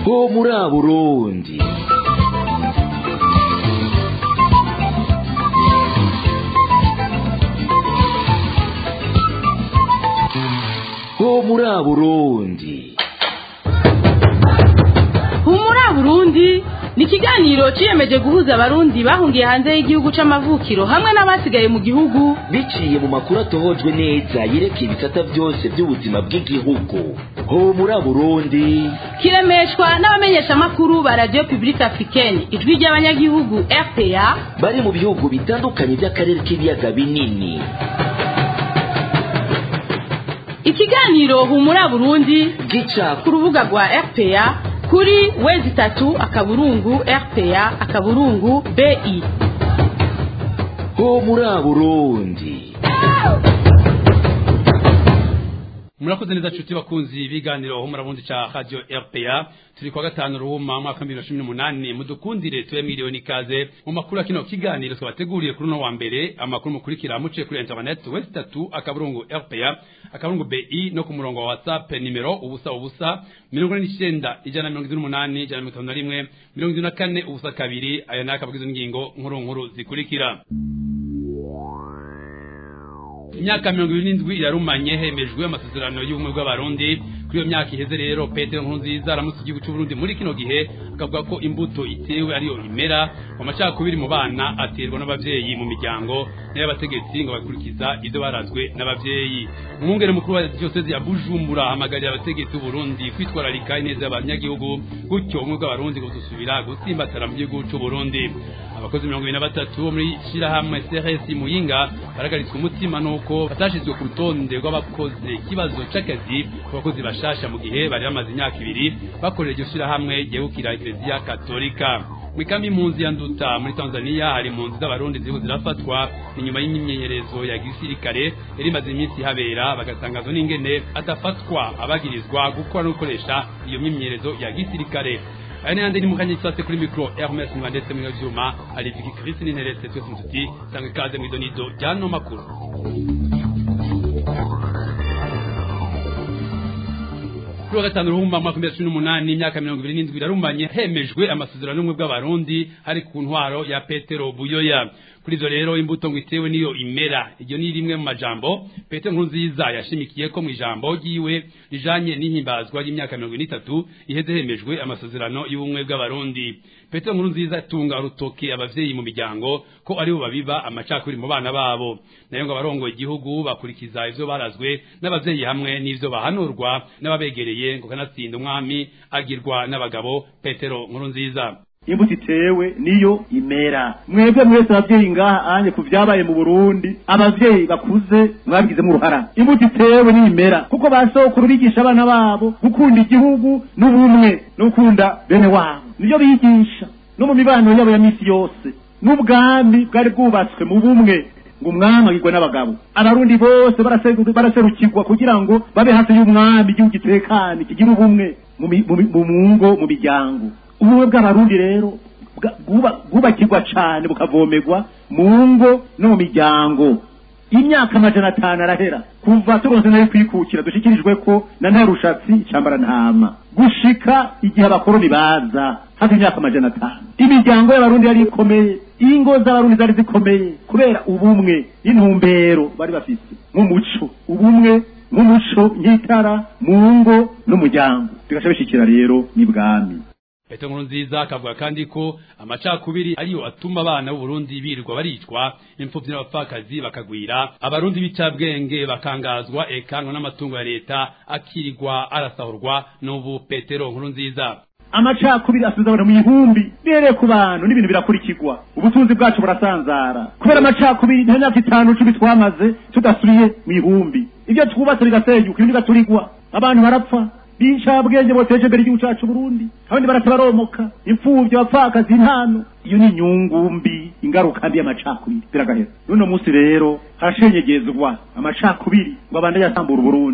ho muri burundi ho muri burundi humura burundi ni ikiganiro ciyemeje guhuza abarundi bahungiye hanze y'igihugu c'amavukiro hamwe n'abasigaye mu gihugu biciye mu makuru atohojwe neza yerekeye ibisata byose by'ubuzima bw'igihugu ho muri burundi kiremeshwa n'abamenyeshamakuru ba radio publique africaine ijwi ry'abanyagihugu rpa bari mu bihugu bitandukanye by'akarere k'ibiyaga binini ikiganiro humura burundi gica ku rubuga rwa rpa kuri wezi itatu akaburungu rpa akaburungu bi ho muri burundi murakoze neza nshuti bakunzi ibiganiro aho murabundi ca radio rpa turi kwa gatanu ruhuma mwaka bibiri na cumi n'umunani mudukundire tube miliyoni ikaze mu makuru ya kino kiganiro twabateguriye kuri uno wa mbere amakuru mukurikira muciye kuri internet west tatu akaburungu rpa akaburungu bi no ku murongo wa whatsapp nimero ubusa ubusa mirongo ine n'icenda ijana na mirongo ine n'umunani ijana na mirongo itanu na rimwe mirongo ine na kane ubusa kabiri aya ni akabagizo n'ingingo nkuru nkuru zikurikira imyaka mirongo ibiri n'indwi irarumanye hemejwe amasezerano y'ubumwe bw'abarundi kuri iyo myaka iheze rero petero nkurunziza aramutse igihugu cy'uburundi muri kino gihe akavuga ko imbuto itewe ariyo imera mu macakubiri mu bana aterwa n'abavyeyi mu miryango n'abategetsi ngo bakurikiza ivyo barazwe n'abavyeyi umwungere mukuru wa diyosezi ya bujumbura ahamagarira abategetsi b'uburundi kwitwararika ineza y'abanyagihugu gutyo ubumwe bw'abarundi buzosubira gutsimbatara mu gihugu c'uburundi abakozi mirongo ibiri na batatu bo muri shirahamwe CRS Muyinga baragaritswe umutima nuko batashizwe ku rutonde rw'abakoze ikibazo c'akazi ku bakozi bashasha mu gihe bari bamaze imyaka ibiri bakorera iryo shirahamwe ryegukira Eklezia Katolika mw'ikambi impunzi ya Nduta muri Tanzania hari impunzi z'abarundi ziriko zirafatwa inyuma y'imyimenyerezo ya gisirikare yari imaze iminsi habera bagatangazwa n'ingene adafatwa abagirizwa gukora no gukoresha iyo myimenyerezo ya gisirikare aya ni handi ni mukanya cyose kuri mikro Hermes Mwandetse mu vyuma aliviki Chris Ninteretse twese ntuti sanga ikaze mu idonido ryano makuru kuri wa gatanu ruhumba mwaka mbere cumi n'umunani imyaka mirongo ibiri n'indwi irarumanye hemejwe amasezerano y'ubumwe bw'abarundi hari ku ntwaro ya petero buyoya kuri ivyo rero imbuto ngo itewe niyo imera iryo ni rimwe mu majambo petero nkurunziza yashimikiye ko mu ijambo ryiwe rijanye n'ihimbazwa ry'imyaka mirongo ine n'itatu iheze hemejwe amasezerano y'ubumwe bw'abarundi petero nkurunziza atunga urutoke abavyeyi mu miryango ko aribo babiba amacakubiri mu bana babo nayo ngo abarongoye igihugu bakurikiza ivyo barazwe n'abavyeyi hamwe n'ivyo bahanurwa n'ababegereye ngo kanatsinda umwami agirwa n'abagabo petero nkurunziza imbuto itewe niyo imera mwebwe mwese abavyeyi ngaha anje ku vyabaye mu burundi abavyeyi bakuze mwabigizemo uruhara imbuto itewe niyo imera kuko basokuru bigisha abana babo gukunda igihugu n'ubumwe no gukunda bene wabo nivyo bigisha no mu mibano yabo ya misi yose n'ubwami bwari bwubatswe mu bumwe ngo umwami agirwe n'abagabo abarundi bose barase- baraserukirwa kugira ngo babe hafi y'umwami igihugu gitekane kigira ubumwe mu mi- mu mi- mu ngo mu miryango ubumwe bw'abarundi rero bwa- bwuba- bwubakirwa cane bukavomerwa mu ngo no mu miryango imyaka amajana atanu arahera kuva turonse nayo kwikukira dushikirijwe ko na nta rushatsi icambara ntama gushika igihe abakoroni baza hafi imyaka amajana atanu imiryango y'abarundi yari ikomeye ingo z'abarundi zari zikomeye kubera ubumwe n'intumbero bari bafise nk'umuco ubumwe nk'umuco nk'itara mu ngo n'umuryango bigaca bishikira rero n'ibwami petero nkurunziza akavuga kandi ko amacakubiri ariyo atuma abana b'uburundi birirwa baricwa imfuvyi n'abapfakazi bakagwira abarundi b'icabwenge bakangazwa ekanwa n'amatungo ya leta akirirwa arasahurwa n'ubu petero nkurunziza amacakubiri asubiza abantu mu ihumbi bihereye ku bantu n'ibintu birakurikirwa ubutunzi bwacu burasanzara kubera amacakubiri nta myaka itanu cumi twamaze tudasubiye mu ihumbi ibyo twubatse bigasenyuka ibindi bigaturigwa abantu barapfa b'incabwenge boteje imbere igihugu cacu burundi abandi barata baromoka imfuvyi abapfakazi intano iyo ni inyungu mbi ingaruka mbi y'amacakubiri biragahera n'uno munsi rero harashenyegezwa amacakubiri ngo abande yasambura uburundi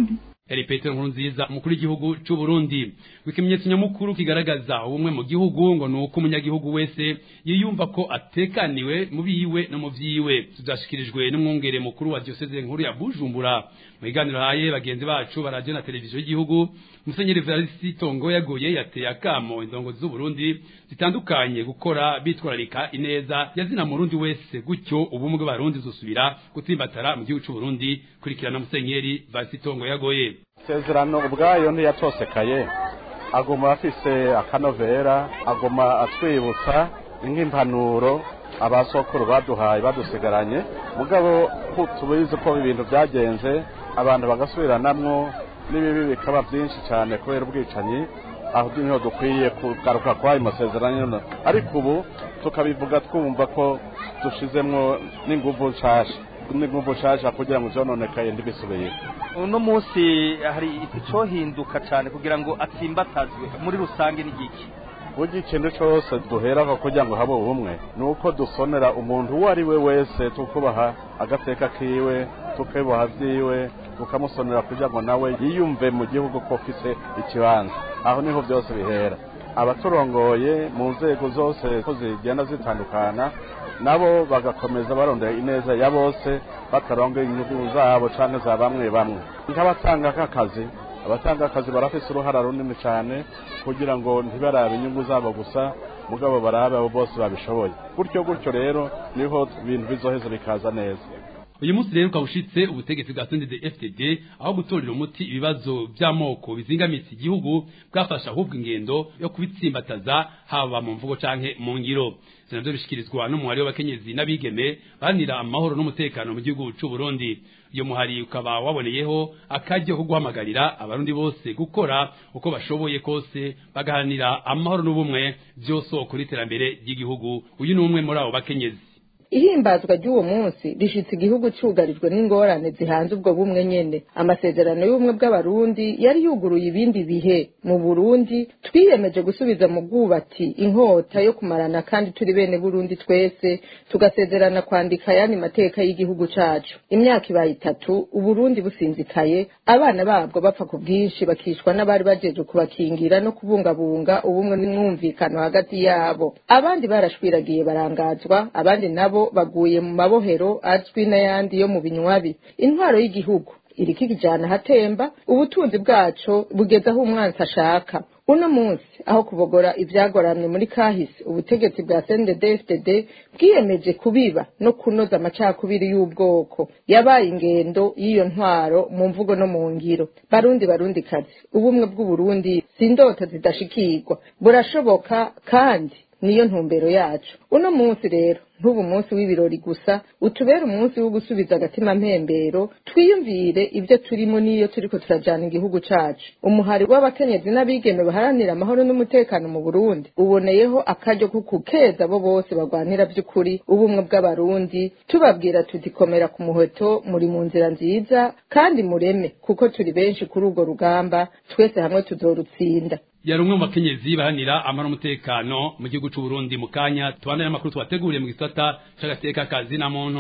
yari petero nkuru nziza umukuru w'igihugu c'u Burundi ikimenyetso nyamukuru kigaragaza ubumwe mu gihugu ngo ni uko umunyagihugu wese yiyumva ko atekaniwe mu biwe no mu vyiwe tuzashikirijwe n'umwungere mukuru wa diocese nkuru ya Bujumbura mu biganiro haye bagenzi bacu baraje na televiziyo y'igihugu musenyeri Evariste Tongo yagoye yateye akamo indongozi z'u Burundi zitandukanye gukora bitwararika ineza yazina murundi wese gutyo ubumwe bw'abarundi zosubira gutsimbatara mu gihugu c'u Burundi kurikirana musenyeri Evariste Tongo yagoye isezerano ubwayo ntiyatosekaye aguma afise akanovera aguma atwibutsa nk'impanuro abasokuru baduhaye badusigaranye mugabo tubizi ko ibintu byagenze abantu bagasubiranamwo n'ibibi bikaba byinshi cyane kubera ubwicanyi aho niho dukwiye kugaruka kwa ayo masezerano ariko ubu tukabivuga twumva ko dushizemwo n'inguvu nshasha n'inguvu nshasha kugira ngo zononekaye ntibisubire uno munsi hari icyohinduka cyane kugira ngo atsimbatazwe muri rusange n'igiki burya ikintu cyose duheraho kugira ngo habe ubumwe ni uko dusonera umuntu uwo ari we wese tukubaha agateka kiwe tukibuha byiwe tukamusonera kugira ngo nawe yiyumve mu gihugu ko afise ikibanza aho niho byose bihera abaturongoye mu nzego zose ko zigenda zitandukana nabo bagakomeza barondera ineza ya bose bataronga inyungu zabo cyangwa za bamwe bamwe nk'abatanga nk'akazi abatanga akazi barafise uruhara runini cyane kugira ngo ntibarabe inyungu zabo gusa mugabo barabe abo bose babishoboye gutyo gutyo rero niho ibintu bizoheza bikaza neza uyu munsi rero ukaba ushitse ubutegetsi bwa sendede fdd aho gutorera umuti ibibazo by'amoko bizingamitse igihugu bwafasha ahubwo ingendo yo kubitsimbataza haba mu mvugo canke mu ngiro ivyo navyo bishikirizwa n'umuhari w'abakenyezi n'abigeme baharanira amahoro n'umutekano mu gihugu c'u burundi iyo muhari ukaba waboneyeho akaryo ko guhamagarira abarundi bose gukora uko bashoboye kose bagaharanira amahoro n'ubumwe vyosoko n'iterambere ry'igihugu uyu ni umwe muri abo bakenyezi ihimbazwa ry'uwo munsi rishitse igihugu cyugarijwe n'ingorane zihanze ubwo bumwe nyene amasezerano y'ubumwe bw'abarundi yari yuguruye ibindi bihe mu burundi twiyemeje gusubiza mu bwubati inkota yo kumarana kandi turi bene burundi twese tugasezerana kwandika ayandi mateka y'igihugu cacu imyaka ibaye itatu uburundi businzikaye abana babwo bapfa ku bwinshi bakishwa n'abari bajeje kubakingira no kubungabunga ubumwe n'umwumvikano hagati yabo abandi barashwiragiye barangazwa abandi nabo baguye mu mabohero azwi n'ayandi yo mu binywabi intwaro y'igihugu iriko ikijana hatemba ubutunzi bwaco bugeze aho umwansi ashaka uno munsi aho kubogora ivyagoramye muri kahise ubutegetsi bwa CNDD-FDD bwiyemeje kubiba no kunoza amacakubiri y'ubwoko yabaye ingendo y'iyo ntwaro mu mvugo no mu ngiro barundi barundi kazi ubumwe bw'uburundi si indoto zidashikirwa burashoboka kandi niyo ntumbero yacu uno munsi rero ntuba umunsi w'ibirori gusa utubere umunsi wo gusubiza agatima mpembero twiyumvire ibyo turimo n'iyo turiko turajana igihugu cacu umuhari w'abakenyezi n'abigeme baharanira amahoro n'umutekano mu burundi uboneyeho akaryo ko kukeza abo bose bagwanira by'ukuri ubumwe bw'abarundi tubabwira tuti komera ku muheto muri mu nzira nziza kandi mureme kuko turi benshi kuri urwo rugamba twese hamwe tuzorutsinda yari umwe mu bakenyezi bahanira amahoro n'umutekano mu gihugu c'u Burundi mu kanya tubandanye amakuru tubateguriye mu gisata c'agateka kazi na muntu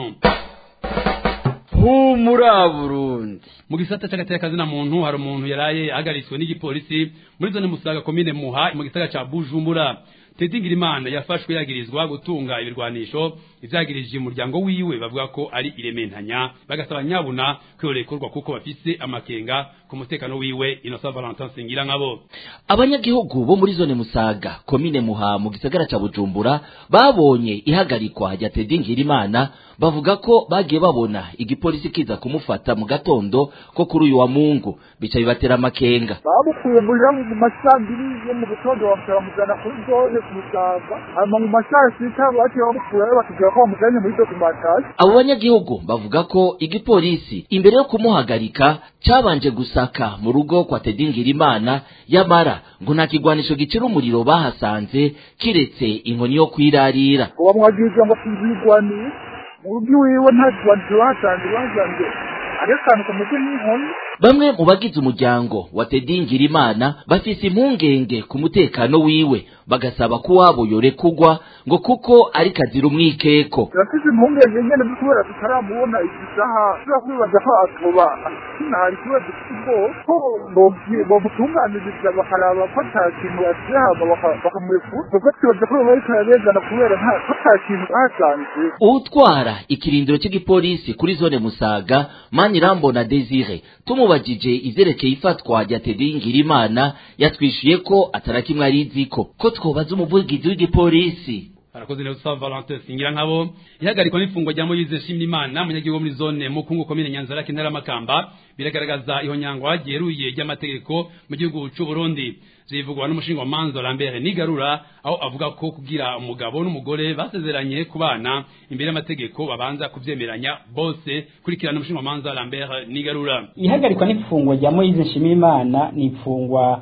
humura burundi mu gisata c'agateka kazi na muntu hari umuntu yaraye ahagaritswe n'igipolisi muri zone musaga komine muha mu gisagara ca bujumbura Teddy Ngirimana yafashwe yagirizwa gutunga ibirwanisho ivyagirije umuryango wiwe bavuga ko ari irementanya bagasaba nyabuna kwihorekorwa kuko bafise amakenga ku mutekano wiwe Innocent Valentin Singira nkabo abanyagihugu bo muri zone musaga komine muha mu gisagara ca bujumbura babonye ihagarikwa rya Teddy Ngirimana bavuga ko bagiye babona igipolisi kiza kumufata mu gatondo ko kuri uyu wa mungu bica bibatera amakenga bamukuye muri mu masambiri yo mu gitondo bamujana kuri zone kumusaga hanyuma mu masaha sita baciye bamukurayo batubwira ko bamujanye muri documentation abo banyagihugu bavuga ko igipolisi imbere yo kumuhagarika cabanje gusaka mu rugo kwa Teddy Ngirimana yamara ngo nta kigwanisho gicira umuriro bahasanze kiretse inkoni yo kwirarira ngo bamwagirije ngo tuzigwaniye mu rugo iwiwe nta kigwanisho bahasanze basanze ari akantu kameze nk'inkoni bamwe mu bagize umuryango wa Teddy Ngirimana bafise impungenge ku mutekano wiwe bagasaba ko uwabo yorekugwa ngo kuko ari kazira umwikeko turafise impungenge nyene kubera tutaramubona izi saha tuza kwibaza ko atoba sinahari kubera dufite ubwoba ko bomutunganiriza bakaraba ko ata kintu asize hama bakamurekura kuko twibaza ko bariko arabezana kubera ko ata kintu bahasanze utwara ikirindiro cy'igipolisi kuri zone musaga manirambona desire tumubajije ivyerekeye ifatwa rya tedi ngirimana yatwishuye ko atarakimwe ariziko ko twobaza umuvugizi w'igipolisi arakoze neza usaba Valentin singira nkabo ihagarikwa n'ifungwa rya Moise Shimimana umunyagihugu muri zone Mukungu komine Nyanzarake ntara Makamba biragaragaza ihonyangwa ryeruye ry'amategeko mu gihugu cy'u Burundi zivugwa n'umushinga wa Manzo Lambert Nigarura aho avuga ko kugira umugabo n'umugore basezeranye kubana imbere y'amategeko babanza kuvyemeranya bose kurikirana umushinga wa Manzo Lambert Nigarura ihagarikwa n'ifungwa rya Moise Shimimana ni ifungwa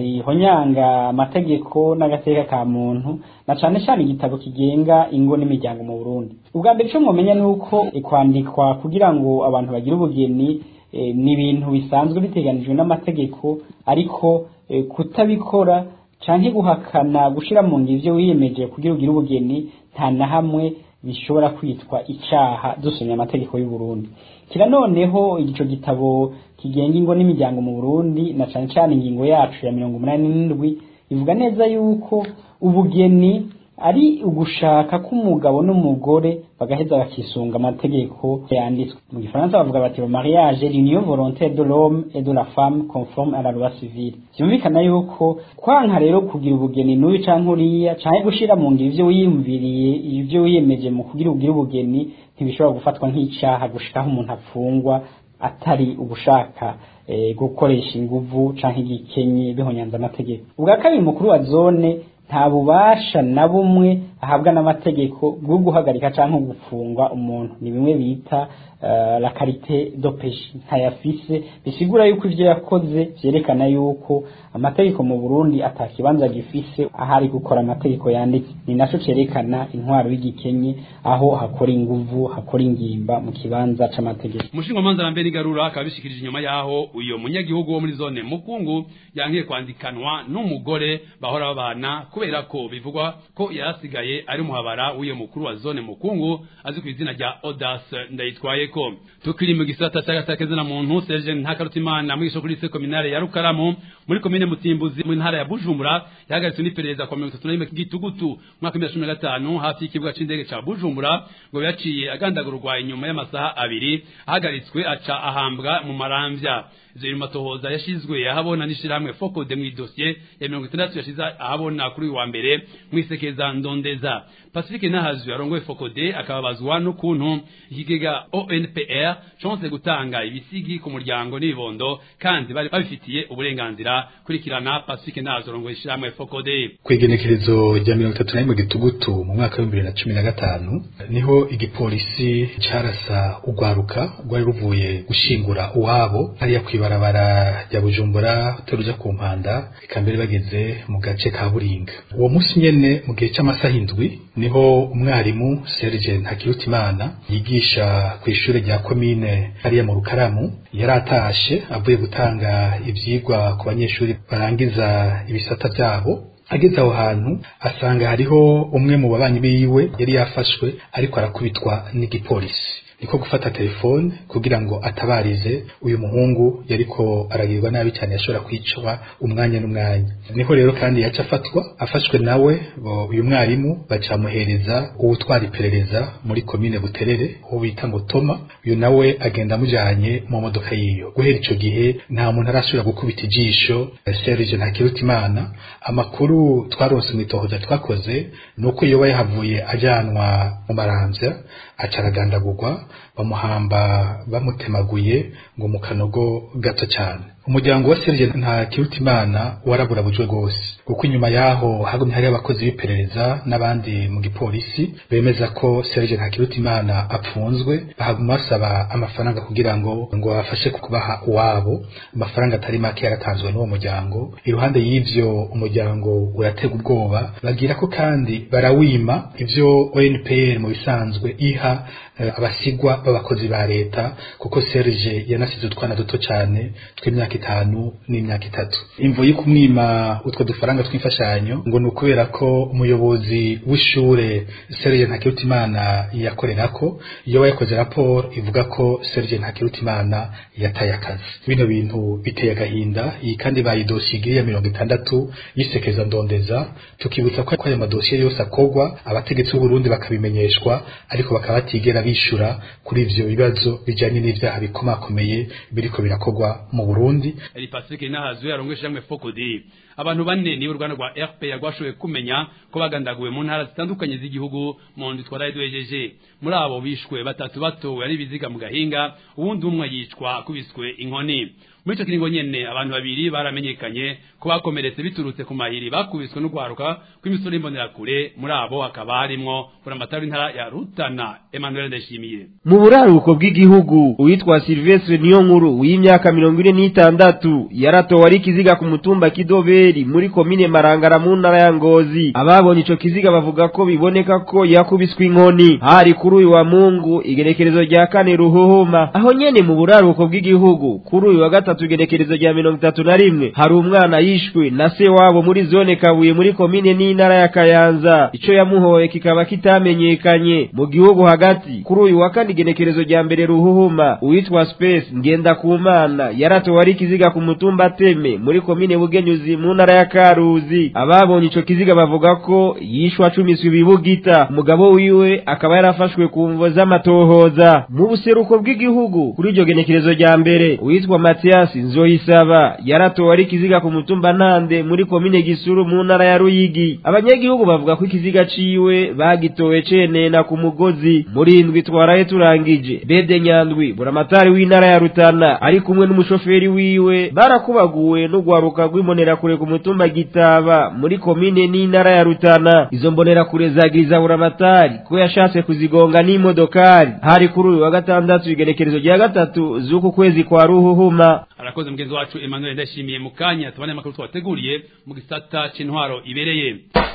rihonyanga amategeko n'agateka ka muntu na cane cane igitabo kigenga ingo n'imiryango mu Burundi ubwa mbere ico mwomenya nuko kwandikwa kugira ngo abantu bagire ubugeni e, ni ibintu bisanzwe biteganijwe n'amategeko ariko e, kutabikora canke guhakana gushira mu ngiro ivyo wiyemeje kugira ugire ubugeni nta na hamwe bishobora kwitwa icaha dusomye amategeko y'u Burundi kira noneho ico gitabo kigenga ingo n'imiryango mu Burundi na cane cane ingingo yacu ya mirongo umunani n'indwi ivuga neza yuko ubugeni ari ugushaka k'umugabo n'umugore bagaheza bakisunga amategeko yanditswe mu gifaransa bavuga bati le mariage l'union volontaire de l'homme et de la femme conforme à la loi civile byumvikana yuko kwanka rero kugira ubugeni n'uyu canke uriya canke gushira mu ngiro ivyo wiyumviriye ivyo wiyemeje mu kugira ubugire ubugeni ntibishobora gufatwa nk'icaha gushikaho umuntu apfungwa atari ugushaka e, gukoresha inguvu canke igikenye bihonyanza amategeko ubwa kabiri mukuru wa zone nta bubasha na bumwe ahabwa n'amategeko bwo guhagarika canke gufungwa umuntu ni bimwe bita uh, la karite do peshi ntayafise bisigura yuko ivyo yakoze vyerekana yuko amategeko mu Burundi atakibanza gifise ahari gukora amategeko yanditse ni naco cerekana intwaro y'igikenye aho hakora inguvu hakora ingimba mu kibanza c'amategeko umushinga manza lambe nigarura akabishikirije inyuma yaho uyo munyagihugu wo muri zone mukungu yangiye kwandikanwa n'umugore bahora babana kubera ko bivugwa ko yarasigaye ari muhabara w'iyo mukuru wa zone mukungu azi ku izina rya Odas ndayitwaye ko tukiri mu gisata cy'agasakeze na muntu Serge Ntakarutimana muri isoko lycée communale ya Rukaramu muri komine Mutimbuzi mu ntara ya Bujumbura yahagaritswe n'iperereza kwa 31 gitugutu mwaka 2015 hafi y'ikibuga c'indege ca Bujumbura ngo yaciye agandagurwa inyuma y'amasaha abiri ahagaritswe aca ahambwa mu maramvya ivyo matohoza yashizwe ahabona n'ishirahamwe Focode mu dossier ya 60 yashize ahabona kuri wa mbere mwisekeza ndondeza Pacifique Nahazu yarongoye Focode akababazwa n'ukuntu ikigega ONPR chance gutanga ibisigi ku muryango n'ibondo kandi bari babifitiye uburenganzira kurikirana Pacifique Nahazu yarongoye ishirahamwe Focode kwegenekerezo rya 31 gitugutu mu mwaka wa 2015 niho igipolisi carasa ugwaruka rwari ruvuye gushingura uwabo hariya kwibarabara rya Bujumbura teruja ku mpanda ikambere bageze mu gace ka Buringa uwo munsi nyene mu gihe c'amasaha indwi niho umwarimu Serge Ntakirutimana yigisha ku ishure rya komine hariya mu Rukaramu yaratashe avuye gutanga ivyigwa ku banyeshuri barangiza ibisata vyabo ageze aho hantu asanga hariho umwe mu babanyi biwe yari yafashwe ariko arakubitwa n'igipolisi niko gufata telefone kugira ngo atabarize uyu muhungu yariko aragirwa nabi cyane yashobora kwicwa umwanya n'umwanya niho rero kandi yaca afatwa afashwe nawe uyu mwarimu bacamuhereza uwutwara iperereza muri komine buterere uwo bita ngo toma uyu nawe agenda amujanye mu modoka yiyo guhera ico gihe nta muntu arashobora gukubita ijisho Serge Ntakirutimana amakuru twaronse mu itohoza twakoze nuko yoba yahavuye ajanwa mu maramvya aca aragandagurwa bamuhamba bamutemaguye ngo mu kanogo gato cyane umuryango wa Serge nta kirutimana waraburabujwe rwose kuko inyuma yaho hagumye hari abakozi b'iperereza n'abandi mu gipolisi bemeza ko Serge nta kirutimana apfunzwe bahaguma basaba amafaranga kugira ngo ngo bafashe kubaha uwabo amafaranga atari make yaratanzwe n'uwo muryango iruhande y'ivyo umuryango uratega ubwoba bagira ko kandi barawima ivyo ONPR mu bisanzwe iha uh, abasigwa abegwa b'abakozi ba leta kuko Serge yanasize utwana duto cyane tw'imyaka itanu n'imyaka itatu imvo y'ukumwima utwo dufaranga tw'imfashanyo ngo ni ukubera ko umuyobozi w'ishure Serge Ntakirutimana yakorerako iyo yakoze raporo ivuga ko Serge Ntakirutimana yataye akazi bino bintu biteye agahinda iyi kandi bayidosiye ya mirongo itandatu yisekeza ndondeza tukibutsa ko ayo madosiye yose akogwa abategetsi b'u Burundi bakabimenyeshwa ariko bakaba batigera bishura kuri ivyo bibazo bijanye n'ivyaha bikomakomeye biriko birakogwa mu Burundi Eri Pacifique Nahazu yarongweshe hamwe Fokodi abantu bane ni uruganda rwa RPA rwashoboye kumenya ko bagandaguwe mu ntara zitandukanye z'igihugu mu ndwi twaraye duhejeje muri abo bishwe batatu batowe ari biziga mu gahinga uwundi umwe yicwa akubiswe inkoni muri icyo kiringo nyene abantu babiri baramenyekanye ko bakomeretse biturutse ku mahiri bakubiswe n'ugwaruka kw'imisoro y'imbonerakure muri abo hakaba harimwo buramatari w'intara ya Rutana Emmanuel Ndashimiye mu buraruko bw'igihugu uwitwa Silvestre Niyonkuru w'imyaka mirongo ine n'itandatu yaratowe ari ikiziga ku mutumba Kidoberi muri komine Marangara mu ntara ya Ngozi ababonye ico kiziga bavuga ko biboneka ko yakubiswe inkoni hari kuri uyu wa Mungu igerekerezo rya kane ruhuhuma aho nyene mu buraruko bw'igihugu kuri uyu wa gatatu igerekerezo rya mirongo itatu na rimwe hari umwana yishwe na se wabo muri zone Kabuye muri komine n'intara ya Kayanza ico yamuhoye kikaba kitamenyekanye mu gihugu hagati kuri uyu wa kane igenekerezo rya mbere ruhuhuma uwitwa Space Ngendakumana yaratowe ari ikiziga ku mutumba Teme muri komine Bugenyuzi mu ntara ya Karuzi ababonye ico kiziga bavuga ko yishwa acumiswe ibibugita umugabo wiwe akaba yarafashwe ku mvo z'amatohoza mu buseruko bw'igihugu kuri iryo genekerezo rya mbere uwitwa Mathias Nzoyisaba yaratowe ari ikiziga ku mutumba Ntande muri komine Gisuru mu ntara ya Ruyigi abanyagihugu bavuga ko ikiziga ciwe bagitowe cenena ku mugozi muri indwi twaraye turangije Bede Nyandwi buramatari w'intara ya Rutana ari kumwe n'umushoferi wiwe barakubaguwe n'ugwaruka rw'imbonerakure ku mutumba Gitaba muri komine n'intara ya Rutana izo mbonerakure zagiriza buramatari ko yashatse kuzigonga n'imodokari hari kuri uyu wa gatandatu igenekerezo rya gatatu z'uku kwezi kwa ruhuhuma arakoze mugenzi wacu Emmanuel Ndashimiye mu kanya tubane amakuru twateguriye mu gisata c'intwaro ibereye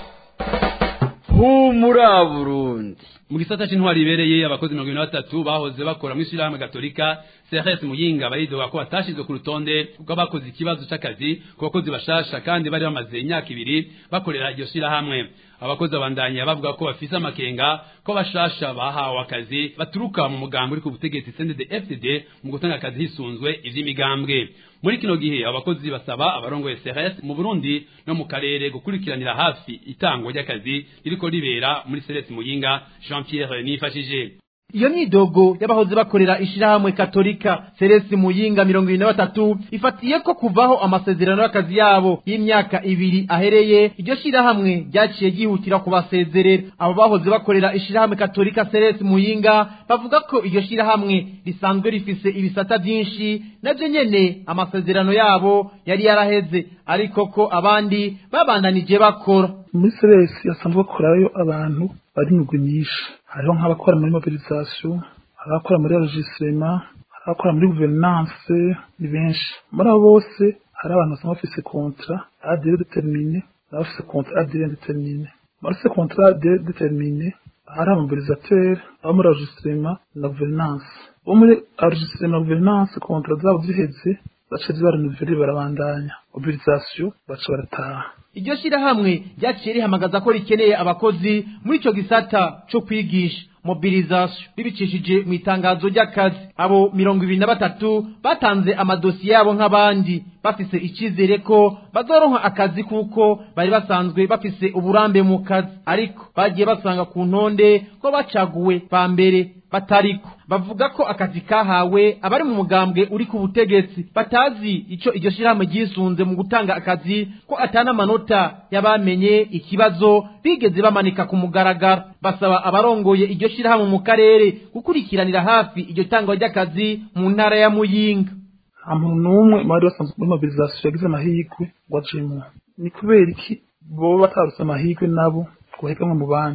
humura Burundi mu gisata c'intwaro ibereye abakozi mirongo ibiri na batatu bahoze bakora mw'ishirahamwe gatolika CRS Muyinga baridoga ko batashizwe ku rutonde kuko bakoze ikibazo c'akazi ku bakozi bashasha kandi bari bamaze imyaka ibiri bakorera iryo shirahamwe abakozi abandanya bavuga ko bafise amakenga ko bashasha bahawe akazi baturuka mu mugambi uri ku butegetsi CNDD FDD mu gutanga akazi hisunzwe ivy'imigambwe muri kino gihe abakozi basaba abarongoye CRS mu Burundi no mu karere gukurikiranira hafi itangwa ry'akazi ririko ribera muri CRS Muyinga Jean Pierre Nifashije iyo myidogo y'abahoze bakorera ishirahamwe katolika Celeste Muyinga mirongo ibiri na batatu ifatiye ko kuvaho amasezerano y'akazi yabo y'imyaka ibiri ahereye iryo shirahamwe ryaciye ryihutira kubasezerera abo bahoze bakorera ishirahamwe katolika Celeste Muyinga bavuga ko iryo shirahamwe risanzwe rifise ibisata byinshi navyo nyene amasezerano yabo yari yaraheze ariko ko abandi babandanije bakora muri Celeste yasanzwe bakorayo abantu bari mu nyinshi hariho nk'abakora muri mobilisation abakora muri enregistrement abakora muri gouvernance ni benshi muri abo bose hari abantu basanga bafise contrat à durée déterminée n'abafise contrat à durée indéterminée bafise contrat à durée déterminée hari amobilisateur abo muri enregistrement na gouvernance bo muri enregistrement na gouvernance contrat zabo ziheze baca zibarenuvere barabandanya mobilisation baca barataha iryo shirahamwe ryaciye rihamagaza ko rikeneye abakozi muri ico gisata co kwigisha mobilisation bibicishije mu itangazo ry'akazi abo mirongo ibiri na batatu batanze amadosiye yabo nk'abandi bafise icizere ko bazoronka akazi kuko bari basanzwe bafise uburambe mu kazi ariko bagiye basanga ku ntonde ko bacaguwe ba mbere batariko bavuga ko akazi kahawe abari mu mugambwe uri ku butegetsi batazi ico iryo shirahamwe ryisunze mu gutanga akazi ko atana amanota y'abamenye ikibazo bigeze bamanika ku mugaragaro basaba abarongoye iryo shirahamwe mu karere gukurikiranira hafi iryo tangwa ry'akazi mu ntara ya muyinga nta muntu n'umwe mu bari basanzwe muri mobilisation yagize amahirwe ngo ajemwo ni kubera iki boba batarutse amahirwe nabo ngo bahiganwe mu bandi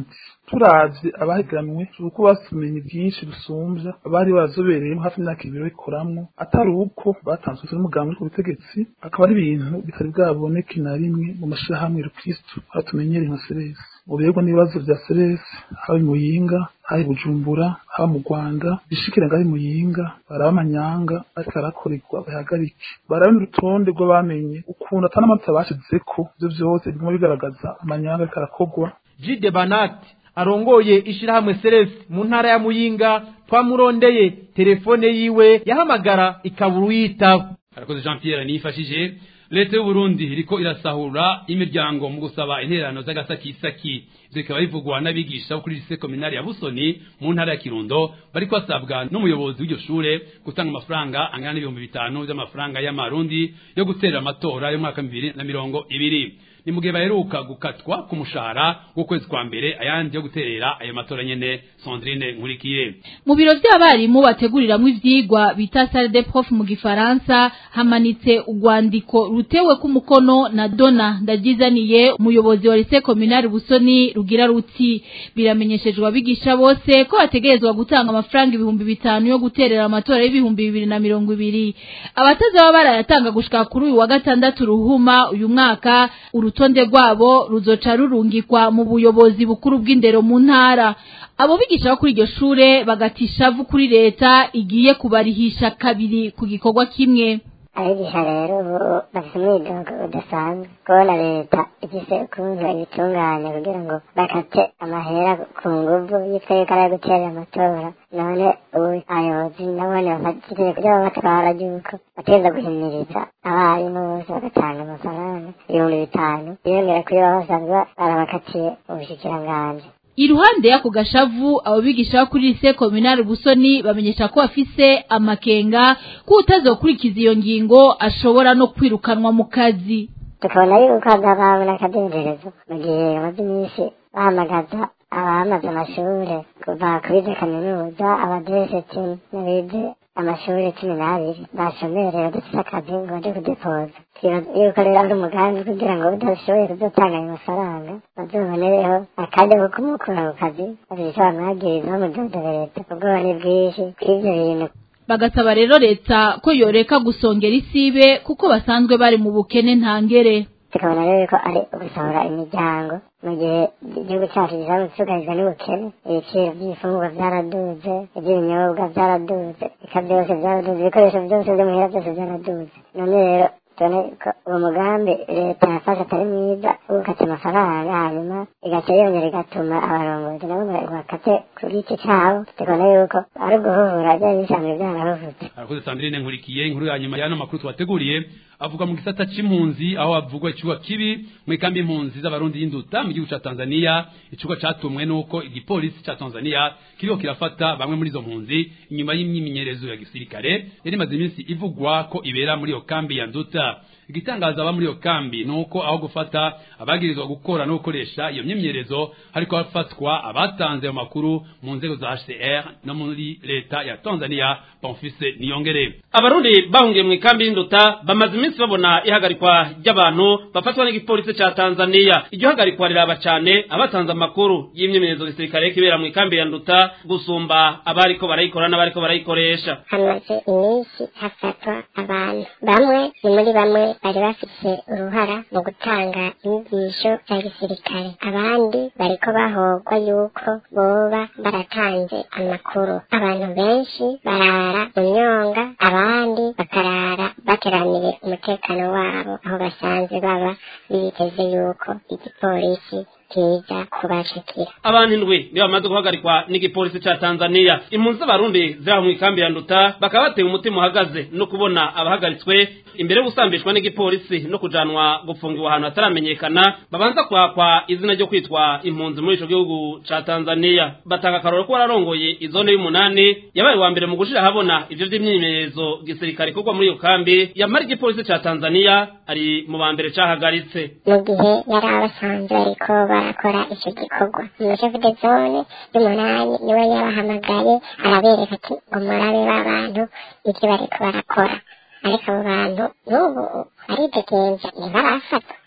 turavye abahiganwe uko basumenye bwinshi busumbya abari barazobereyemo hafi imyaka ibiri babikoramwo atari uko batanzwe n'umugambi uri ku butegetsi akaba ari ibintu bitari bwaboneke na rimwe mu mashirahamwe rukristu aho tumenyereye nka seresi uberwa n'ibibazo vya seresi haba i muyinga haba i bujumbura haba mu rwanda bishikira ngaho i muyinga baraba amanyanga ariko arakorerwa bahagarike baraba n'urutonde rw'abamenye ukuntu ata n'amanota bashizeko ivyo vyose biguma bigaragaza amanyanga ariko arakorwa Jide Banati arongoye ishirahamwe Celeste mu ntara ya Muyinga twamurondeye telefone yiwe yahamagara ikabura uyitaba arakoze Jean Pierre nifashije leta y'u Burundi iriko irasahura imiryango mu gusaba intererano z'agasakisaki ivyo bikaba bivugwa n'abigisha bo kuri lycée communale ya Busoni mu ntara ya Kirundo bariko basabwa n'umuyobozi w'iryo shure gutanga amafaranga angana n'ibihumbi bitanu vy'amafaranga y'amarundi yo guterera amatora y'umwaka bibiri na mirongo ibiri ni mu gihe baheruka gukatwa ku mushahara w'ukwezi kwa mbere ayandi yo guterera ayo matora nyene Sandrine Nkurikiye mu biro vy'abarimu bateguriramwo ivyigwa bita salle de prof mu gifaransa hamanitse urwandiko rutewe ku mukono na Dona Ndagizaniye umuyobozi wa lycée communale Busoni rugira ruti biramenyeshejwe abigisha bose ko bategerezwa gutanga amafaranga ibihumbi bitanu yo guterera amatora y'ibihumbi bibiri na mirongo ibiri abatazaba barayatanga gushika kuri uyu wa gatandatu ruhuma uyu mwaka urutonde rwabo ruzoca rurungikwa mu buyobozi bukuru bw'indero mu ntara abo bigisha bo kuri iryo shure bagatishavu kuri leta igiye kubarihisha kabiri ku gikorwa kimwe abigisha rero ubu bafite umwidogo udasanzwe kubona leta ifise ukuntu ibitunganya kugira ngo bakate amahera ku nguvu yitwa yuko ari ayo guterera amatora none ubu abayobozi nabone bafatiriye kugira ngo batwara yuko bategereza guhimiriza abarimu bose bagatanga amafaranga ibihumbi bitanu biyongera kuri baba basanzwe barabakatiye ubushikiranganji iruhande y'ako gashavu abo bigisha bo kuri lycée communale Busoni bamenyesha ko bafise amakenga ko utazokurikiza iyo ngingo ashobora no kwirukanwa mu kazi tukabona yuko hazabaho n'akadenderezo mu gihe bamaze iminsi bahamagaza abamaze amashure kuva kuri za kaminuza abadereseti n'abize amashuri cumi n'abiri bashomereye badafise akazi ngo baje kudepoza twibaza yuko rero ari umugambi kugira ngo udashoboye kuzotanga ayo mafaranga bazobonereho akajya ko kumukura ku kazi bafise ico bamwagiriza bamudodobe leta ubwoba ni bwinshi kw'ivyo bintu bagasaba rero leta ko yoreka gusongera isibe kuko basanzwe bari mu bukene ntangere tukabona rero ko ari ugusohora imiryango mu gihe igihugu cyacu gisanzwe cyugarijwe n'ubukene ibiciro by'ibifungurwa byaraduze iby'ibinyobwa byaraduze eka byose byaraduze ibikoresho byose byo muhira byose byaraduze none rero tubone ko uwo mugambi leta yafashe atari mwiza wo gukata amafaranga hanyuma igaca yongera igatuma abarongozi nabo bakate ku giti cyabo tukabona yuko ari uguhuhura byari bisanzwe byarahuvutse arakoze Sandrine Nkurikiye inkuru ya nyuma y'ano makuru twateguriye avuga mu gisata c'impunzi aho havugwa ikibuga kibi mu ikambi impunzi z'abarundi y'induta mu gihugu ca Tanzania ikibuga catumwe nuko igipolisi ca Tanzania kiriko kirafata bamwe muri izo mpunzi inyuma y'imyimenyerezo ya gisirikare yari imaze iminsi ivugwa ko ibera muri iyo kambi ya nduta igitangaza aba muri iyo kambi nuko aho gufata abagirizwa gukora no gukoresha iyo myimyerezo hariko hafatwa abatanze ayo makuru mu nzego za HCR no muri leta ya Tanzania Bonfise Niyongere abarundi bahungiye mu ikambi y'induta bamaze iminsi babona ihagarikwa ry'abantu bafatwa n'igipolisi ca Tanzania iryo hagarikwa riraba cane abatanze amakuru y'imyimenyerezo gisirikare kibera mu ikambi ya nduta gusumba abariko barayikora n'abariko barayikoresha hamaze iminsi hafatwa abantu bamwe ni muri bamwe bari bafise uruhara mu gutanga inyigisho za gisirikare abandi bariko bahogwa yuko boba baratanze amakuru abantu benshi barara mu myonga abandi bakarara bateraniye umutekano wabo aho basanzwe baba biteze yuko igipolisi kiza kubashikira abantu indwi nibo bamaze guhagarikwa n'igipolisi ca Tanzania impunzi z'abarundi ziri mu ikambi ya nduta bakaba batewe umutima uhagaze no kubona abahagaritswe imbere yo gusambishwa n'igipolisi no kujanwa gupfungirwa ahantu hataramenyekana babanza kwakwa izina ryo kwitwa impunzi muri ico gihugu ca Tanzania batanga akaroro ko bararongoye izone y'umunani yabaye wa mbere mu gushira habona ivyo vy'imyimenyerezo gisirikare ikorwa muri iyo kambi yamara igipolisi ca Tanzania ari mu ba mbere cahagaritse mu gihe yari abasanzwe ariko barakora icyo gikorwa umushefu de zone y'umunani niwe yabahamagaye arabereka ati ngo murabe b'abantu ibyo bariko barakora ariko abo bantu n'ubu baridegenza ntibarafatwa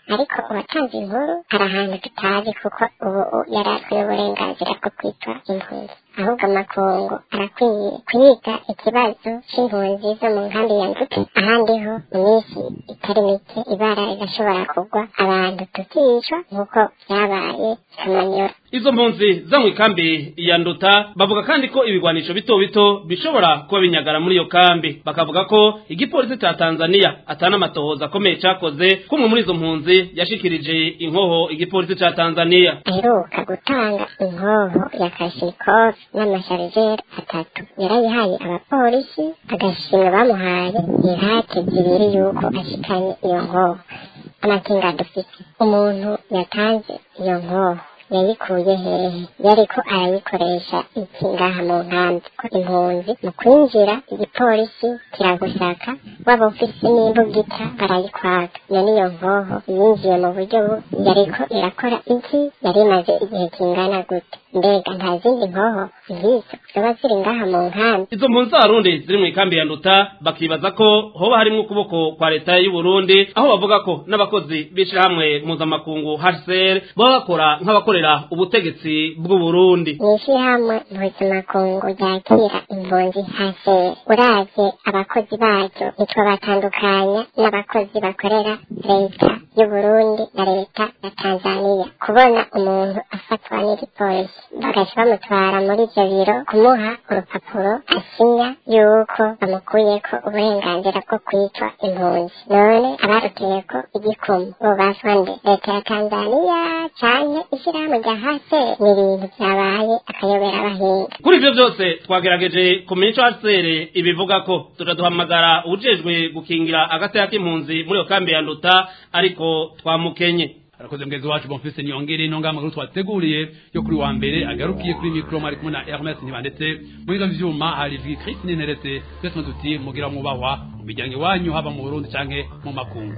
ariko uwatanze inkuru hari ahantu tutazi kuko ubu yari akwiye uburenganzira bwo kwitwa impunzi ahubwo amakungu arakwiye kwiga ikibazo c'impunzi zo mu nkambi ya nduti ahandi ho mu minsi itari mike ibara rigashobora kugwa abantu tukicwa nk'uko vyabaye kamanyora izo mpunzi zo mu ikambi ya nduta bavuga kandi ko ibigwanisho bito bito bishobora kuba binyagara muri iyo kambi bakavuga ko igipolisi ca tanzania atana amatohoza akomeye cakoze kumwe muri izo mpunzi yashikirije inkoho igipolisi ca tanzania aheruka gutanga inkoho ya kashikof n'amasharijeri atatu yarayihaye abapolisi agashimwe bamuhaye ihate zibiri yuko ashikanye iyo nkoho amakinga dufite umuntu yatanze iyo nkoho yayikuye hehe yariko arayikoresha iki ngaha mu nkambi ko impunzi mu kwinjira igipolisi kiragusaka waba ufise n'imbugita barayikwaka iyo niyo nkoho yinjiye mu buryo bu yariko irakora iki yari imaze igihe kingana gute mbega nta zindi nkoho nk'izo zoba ziri ngaha mu nkambi izo mpunzi z'abarundi ziri mu ikambi ya nduta bakibaza ko hoba harimwo ukuboko kwa leta y'u Burundi aho bavuga ko n'abakozi b'ishirahamwe mpuzamakungu HCR baba bakora nk'abakorera ubutegetsi bw'u Burundi mw'ishirahamwe mpuzamakungu ryakira impunzi hase uravye abakozi baryo nitwo batandukanya n'abakozi bakorera leta y'u Burundi na leta ya Tanzania kubona umuntu afatwa n'igipolisi bagaca bamutwara muri ivyo biro kumuha urupapuro asinya yuko bamukuyeko uburenganzira bwo kwitwa impunzi none abaruteyeko igikumu bo baswa nde leta ya Tanzania canke ishirahamwe rya hase ni ibintu vyabaye akayobera abahinga kuri ivyo vyose twagerageje kumenya ico HCR ibivuga ko tuja duhamagara ujejwe gukingira agateka k'impunzi muri iyo kambi ya nduta ariko twamukenye arakoze mgenzi wacu bonfise niyongere ino ngamba nkuru twateguriye yo kuri wa mbere agarukiye kuri mikro mwari kumwe na Hermes Ntibandetse muri ivyo vyuma hari Ijwi Chris Ninteretse twese tuti mugira mwubahwa mu miryango iwanyu haba mu Burundi canke mu makungu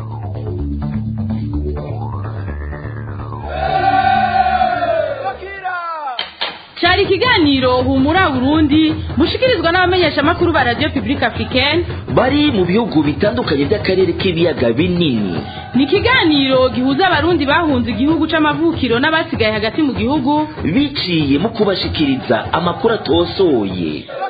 cyari ikiganiro humura burundi mushikirizwa n'abamenyeshamakuru ba radiyo pibulike afurikeni bari mu bihugu bitandukanye by'akarere k'ibiyaga binini ni ikiganiro gihuza abarundi bahunze igihugu c'amavukiro n'abasigaye hagati mu gihugu biciye mu kubashikiriza amakuru atosoye